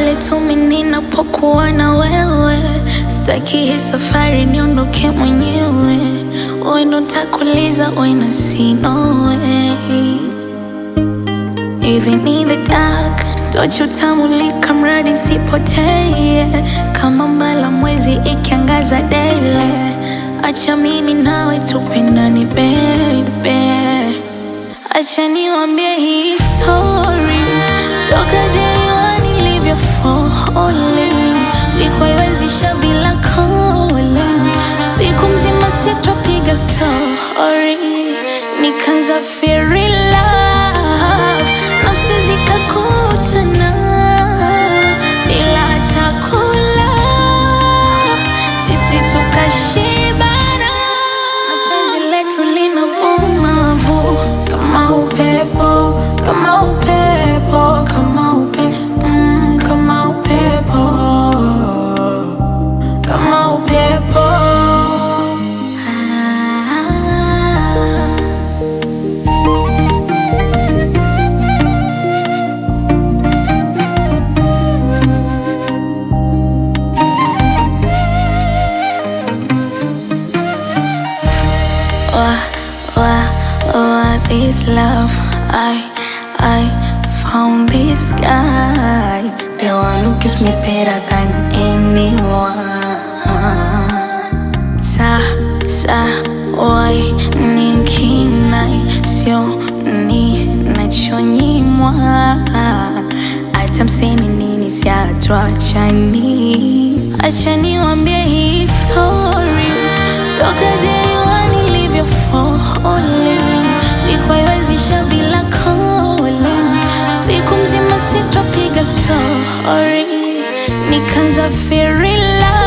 pale tu mimi ninapokuwa na wewe. Sitaki hii safari niondoke mwenyewe, wewe ndo nitakuuliza when I see no way. Even in the dark, tochi utamulika mradi sipotee, kama mbala mwezi ikiangaza daily. Acha mimi nawe tupendane baby, acha niwambie hii story toka day one nilivyo falling, siku haiwezisha bila calling, siku mzima sitopiga sorry, nikaanza feel love, nafsi zikakutana bila hata kula, sisi tukashibana, na penzi letu linavuma vu kama upepo, kama upepo, kama upe, mm, kama upepo, kama upepo. Ah. Wah, wah, wah, this love I, I found this guy The one who gives me better than anyone Sa, sa, wai, ninkinai Sio, ni, nachonyimwa Hata mseme nini siatuachani Acha niwambie hii story Toka day one nilivyo falling Siku haiwezisha bila calling Siku mzima sitopiga sorry Nikaanza feel love